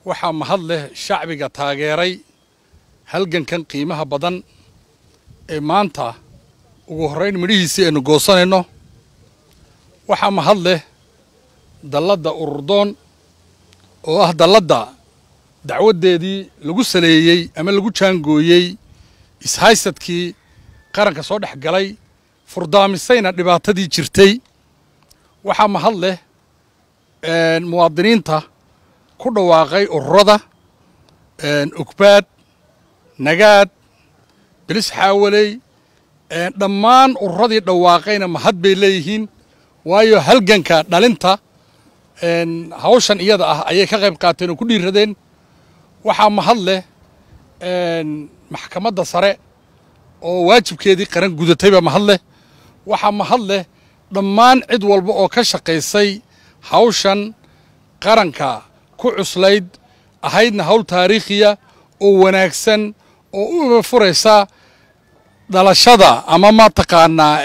waxaa mahad leh shacbiga taageeray halgankan qiimaha badan ee maanta ugu horrayn midhihiisii aynu goosanayno waxaa mahad leh dalladda ururdoon oo ah dalladda dacwaddeedii lagu saleeyey ama lagu jaangooyey ishaysadkii qaranka soo dhex galay furdaamisayna dhibaatadii jirtay waxaa mahad leh muwaadiniinta ku dhawaaqay ururada ogbaad nagaad bilis xaawaley dhammaan ururadii dhawaaqayna mahad bay leeyihiin waayo halganka dhalinta hawshan iyada ah ayay ka qayb qaateen oo ku dhiiradeen waxaa mahad leh maxkamadda sare oo waajibkeedii qaran gudatayba mahad leh waxaa mahad leh dhammaan cid walba oo ka shaqaysay hawshan qaranka ku cuslayd ahaydna hawl taariikhiya oo wanaagsan oo u iba furaysa dhalashada ama mataqaanaa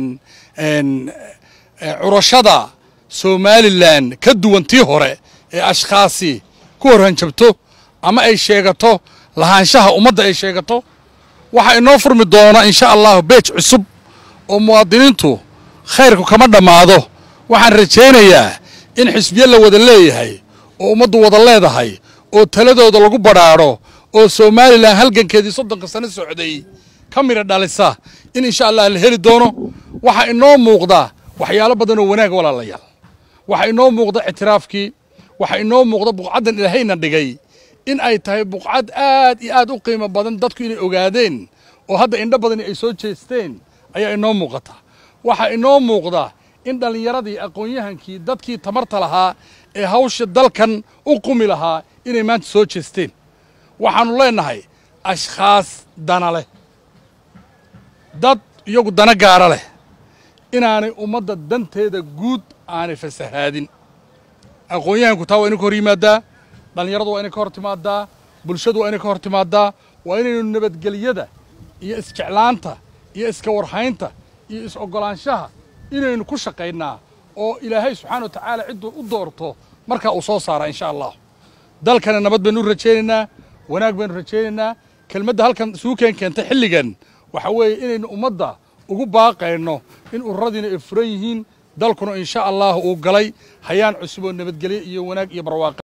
curashada somalilan ka duwan tii hore ee ashkhaasi ku horhanjabto ama ay sheegato lahaanshaha ummadda ay sheegato waxaa inoo furmi doona insha allahu beej cusub oo muwaadiniintu khayrku kama dhammaado waxaan rajaynayaa in xisbiye la wada leeyahay oo ummaddu wada leedahay oo taladooda lagu badhaadho oo somalilan halgankeedii soddonka sano socday ka midha dhalisa in insha allah la heli doono waxaa inoo muuqda waxyaalo badan oo wanaag walaalayaal waxaa inoo muuqda ictiraafkii waxaa inoo muuqda buqcaddan ilaahayna dhigay in ay tahay buqcad aad iyo aad u qiimo badan dadku inay ogaadeen oo hadda indho badani ay soo jeesteen ayaa inoo muuqata waxaa inoo muuqda in dhallinyaradii aqoon-yahankii dadkii tamarta lahaa ee hawsha dalkan u qumi lahaa inay maanta soo jeesteen waxaannu leennahay ashkhaas dana leh dad iyagu dana gaara leh inaanay ummadda danteeda guud aanay fasahaadin aqoon-yahanku taa waa inay ka hor yimaaddaa dhallinyaradu waa inay ka hor timaadaa bulshadu waa inay ka hor timaadaa waa inaynu nabadgelyada iyo isjeclaanta iyo iska warhaynta iyo is-oggolaanshaha inaynu ku shaqaynaa oo ilaahay subxaana wa tacaala cidduu u doorto markaa uu soo saaraa insha allah dalkana nabad baynu u rajaynaynaa wanaag baynu rajaynaynaa kelmadda halkan suukeen keentay xilligan waxa weeye inaynu ummadda ugu baaqayno in ururadiina ay furan yihiin dalkuna insha allah uu galay hayaan cusub oo nabadgelye iyo wanaag iyo barwaaqa